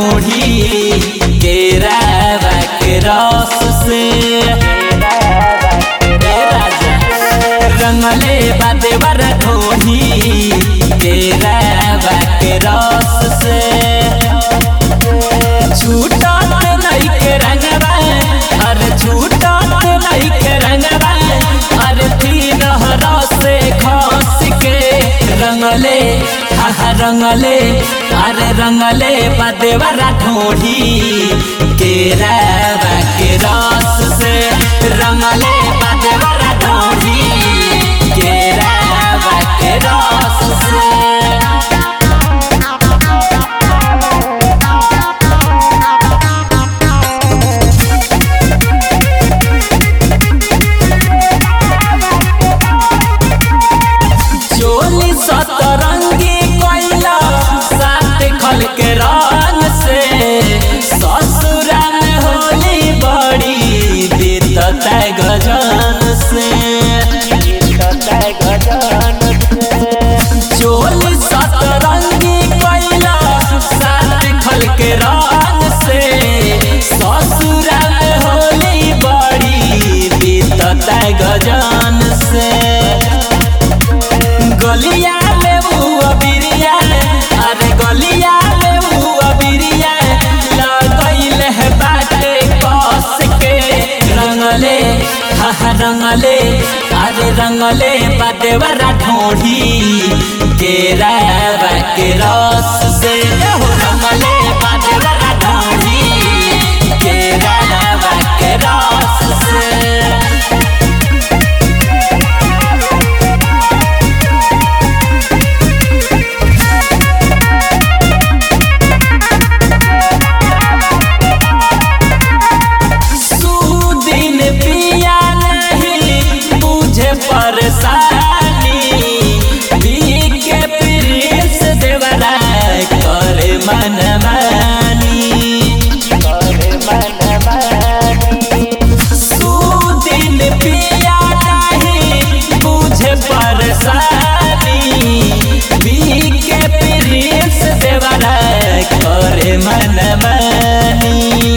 ढूंढी केरावा के रस से ए राजा रंगले बादेवर ढूंढी केरावा के रस से छूटत नहीं के रंगवा अरे छूटत नहीं के रंगवा अरे तीन हरा से खस के रंगले हा रंगले अरे रंगले बदेवरा ढोढ़ी केरावा के रस से रंगले बदेवरा ढोढ़ी केरावा के रस से चोली सतरंगी कोइला साथ खल के रंग से ससुरा में होली बड़ी बीतत गजन से चोली सतरंगी कोइला साथ खल के रंग से ससुरा में होली बड़ी बीतत गजन से गलिया में बुआ बिरिया अरे गलिया में बुआ बिरिया लगैल है बाटे कस के रंगले हा हा रंगले अरे रंगले बादेवरा ढोढ़ी केरावा के रस से हो रंगले बादेवरा ढोढ़ी केरावा के रस से सुदिन पिया नहीं तुझे परेशानी पी के प्रिंस देवरा कर मन मानी सुदिन पिया नहीं तुझे परेशानी पी के प्रिंस देवरा कर मन मानी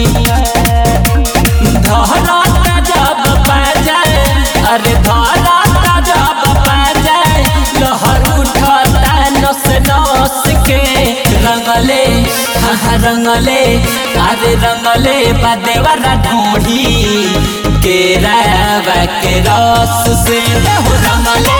धरता जब पाजाए अरे धरता जब पाजाए लहर उठता नस नस के रंगले हाँ रंगले अरे रंगले बदेवरा ढूंढी केरावा के रस से हो रंगले